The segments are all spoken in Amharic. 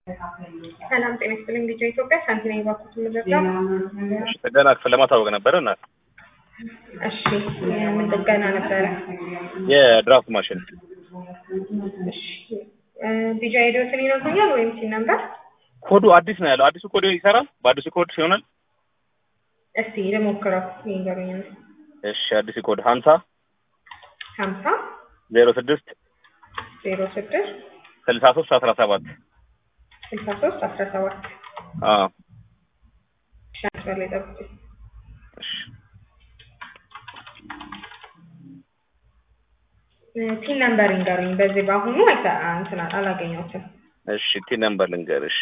ሰላም ጤና ይስጥልኝ። ልጅ ኢትዮጵያ ሳንቲና የባኩት ምድረጋ ጥገና ክፍል ለማታወቅ ነበረ እና እሺ፣ ምን ጥገና ነበረ? የድራፍት ማሽን እሺ፣ ቢጃ ሄዶትን ይነግሩኛል ወይም ሲን ነበር? ኮዱ አዲስ ነው ያለው። አዲሱ ኮድ ይሰራል። በአዲሱ ኮድ ይሆናል። እስቲ ልሞክረው ይንገሩኝ። እሺ፣ አዲሱ ኮድ ሀምሳ ሀምሳ ዜሮ ስድስት ዜሮ ስድስት ስልሳ ሶስት አስራ ሰባት ስልሳ ሶስት አስራ ሰባት አዎ ሻንስበር ላይ ጠብቁኝ። እሺ ፒን ነምበር ይንገሩኝ። በዚህ በአሁኑ አይተ እንትን አላገኘሁትም። እሺ ቲ ነምበር ልንገርሽ።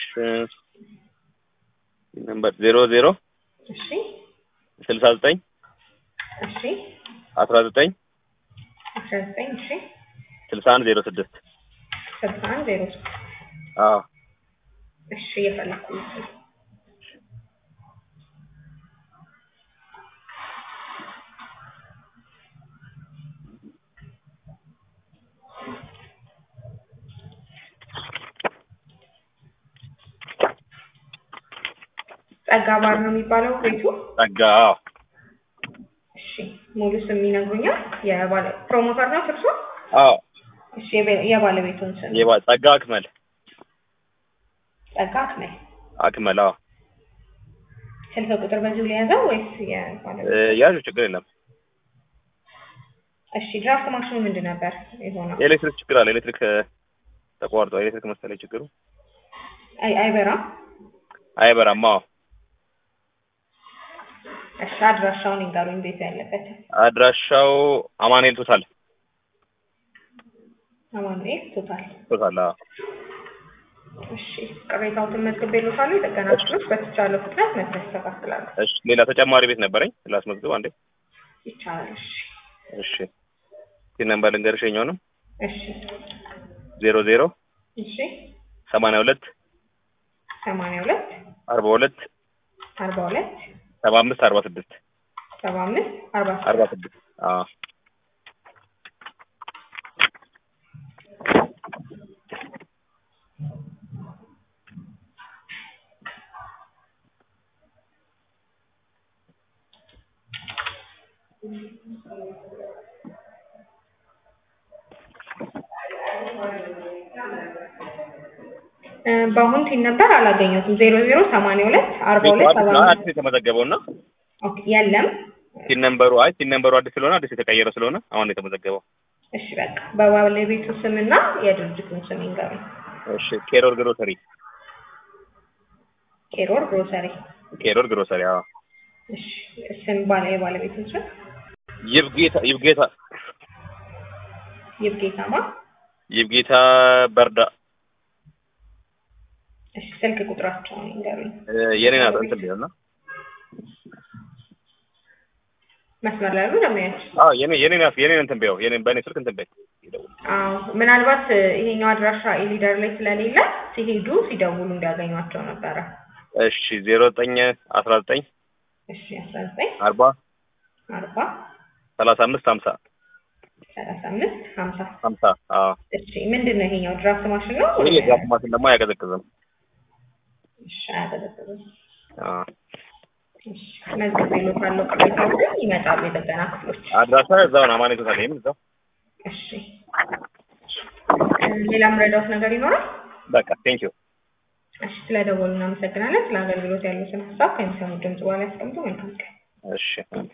ቲ ነምበር ዜሮ ዜሮ እሺ ስልሳ ዘጠኝ እሺ አስራ ዘጠኝ አስራ ዘጠኝ እሺ ስልሳ አንድ ዜሮ ስድስት ስልሳ አንድ ዜሮ ስድስት አዎ እሺ እየፈለኩ ነው። ጸጋ ባር ነው የሚባለው ቤቱ። ጸጋ አዎ እሺ ሙሉ ስም ይነግሩኛል? የባለ ፕሮሞተር ነው እርሶ? አዎ እሺ የቤ- የባለቤቱን ስም የባ- ጸጋ አክመል ጸጋ አክመል። አክመል አዎ ስልክ ቁጥር በዚሁ ሊያዘው ወይስ የባለቤቱ? እ፣ ያዡ ችግር የለም። እሺ ድራፍት ማሽኑ ምንድን ነበር የሆነው? የኤሌክትሪክ ችግር አለ። ኤሌክትሪክ እ፣ ተቋርጧል። ኤሌክትሪክ መሰለኝ ችግሩ አይ አይበራም። አይበራም። አዎ እሺ አድራሻውን ይንገሩኝ ቤቱ ያለበት። አድራሻው አማኑኤል ቶታል አማኑኤል ቶታል። ቶታል አዎ እሺ ቅሬታዎትን መዝግቤልዎታለሁ። የጥገና ክፍሎች በተቻለው ፍጥነት መጥተው ያስተካክላሉ። እሺ ሌላ ተጨማሪ ቤት ነበረኝ ላስመዝግብ አንዴ ይቻላል። እሺ እሺ ቲ ነምበር ልንገርሽ የኛውንም እሺ ዜሮ ዜሮ እሺ ሰማንያ ሁለት ሰማንያ ሁለት አርባ ሁለት አርባ ሁለት ሰባ አምስት አርባ ስድስት ሰባ አምስት አርባ አርባ ስድስት አዎ እ፣ በአሁን ቲን ነበር አላገኘሁትም። ዜሮ ዜሮ ሰማንያ ሁለት አርባ ሁለት ሰባ አዲስ አምስት አዲስ የተመዘገበው እና ኦኬ የለም። ቲን ነምበሩ አይ ቲን ነምበሩ አዲስ ስለሆነ አዲስ የተቀየረ ስለሆነ አሁን የተመዘገበው እሺ በቃ በባለቤቱ ስምና የድርጅቱን ስም ይንገሩኝ። እሺ ኬሮር ግሮሰሪ ኬሮር ግሮሰሪ። ኬሮር ግሮሰሪ አዎ እሺ ስም ባለ የባለቤቱን ስም ይብጌታ ይብጌታ ይብጌታማ። ይብጌታ በርዳ እሺ ስልክ ቁጥራቸውን ይንገሩኝ። እ፣ የኔ ናት እንትን ቢሆን ነው መስመር ላይ ያሉ ደንበኞች አዎ የኔ የኔ ናት የኔ እንትን ቢሆን የኔ በእኔ ስልክ እንትን በይ ይደውል አዎ ምናልባት እ፣ ይሄኛው አድራሻ ኢሊደር ላይ ስለሌለ ሲሄዱ ሲደውሉ እንዲያገኟቸው ነበረ። እሺ ዜሮ ዘጠኝ አስራ ዘጠኝ እሺ አስራ ዘጠኝ አርባ አርባ ሰላሳ አምስት ሀምሳ ሰላሳ አምስት ሀምሳ ሀምሳ አዎ እሺ ምንድን ነው ይሄኛው ድራፍት ማሽን ነው? ይሄ የድራፍት ማሽን ደግሞ አያቀዘቅዝም እሺ አያቀዘቅዝም። አዎ እሺ መዝግቤልዎታለሁ። ቅሬታዎችን ይመጣሉ የጥገና ክፍሎች። አድራሻ እዛው ነው አማኔ ቶታል ይሄም እዛው እሺ እ፣ ሌላም ረዳት ነገር ይኖራል? በቃ ቴንክ ዩ እሺ ስለደወሉ እናመሰግናለን። ስለ አገልግሎት ያሉትን ሀሳብ ከሚሰሙ ድምጽ በኋላ ያስቀምጡ። መልካም ቀን። እሺ